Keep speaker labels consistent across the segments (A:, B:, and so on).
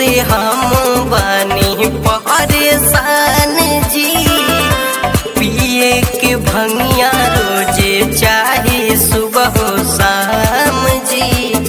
A: से हम बानी परेशान जी पिए के भंगिया रोजे चाहे सुबह शाम जी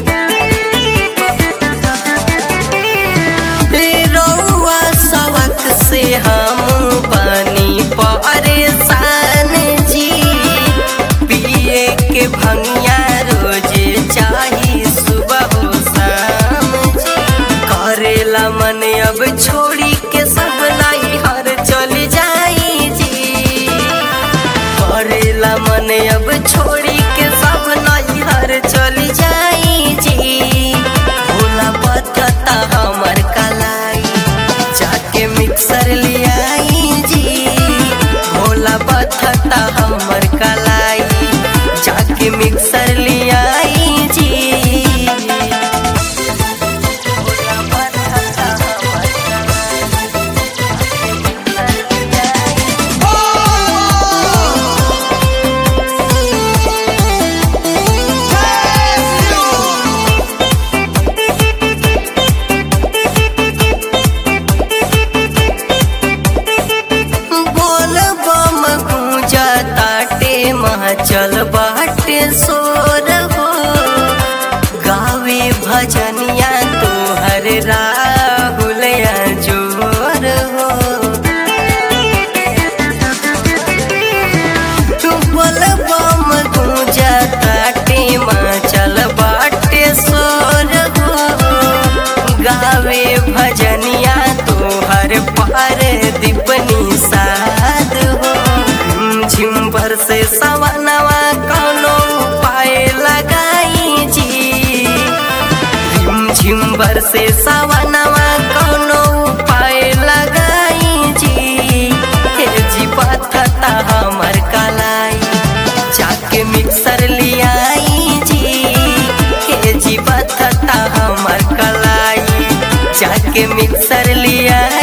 A: रउआ सवक से हम बानी परेशान जी पिए के भंगिया रोजे चाही सुबह शाम जी करेला मन अब छोड़ी के सब लाई हर चल जाई जी करेला मन अब छोड़ी के सब लाई हर चल जाई जी भोला बतता हमर कलाई जाके मिक्सर लियाई जी भोला बतता हमर कलाई जाके मिक्सर लियाई जी भोला बतता हमर बोल बम गूंजा ताटे चल बाटे सोर हो गावे भजनिया तोहर राहुल जोर हो बोल बम गूंजा ताटे चल बाटे सोर हो गावे भजनिया तोहर पार दीपनी साध हो झिम भर से सवनवा कौनो उपाय लगाई जी झिम भर से सवनवा कौनो उपाय लगाई जी हे जी पथता हमर कलाई जाके मिक्सर लियाई जी हे जी पथता हमर कलाई जाके मिक्सर लियाई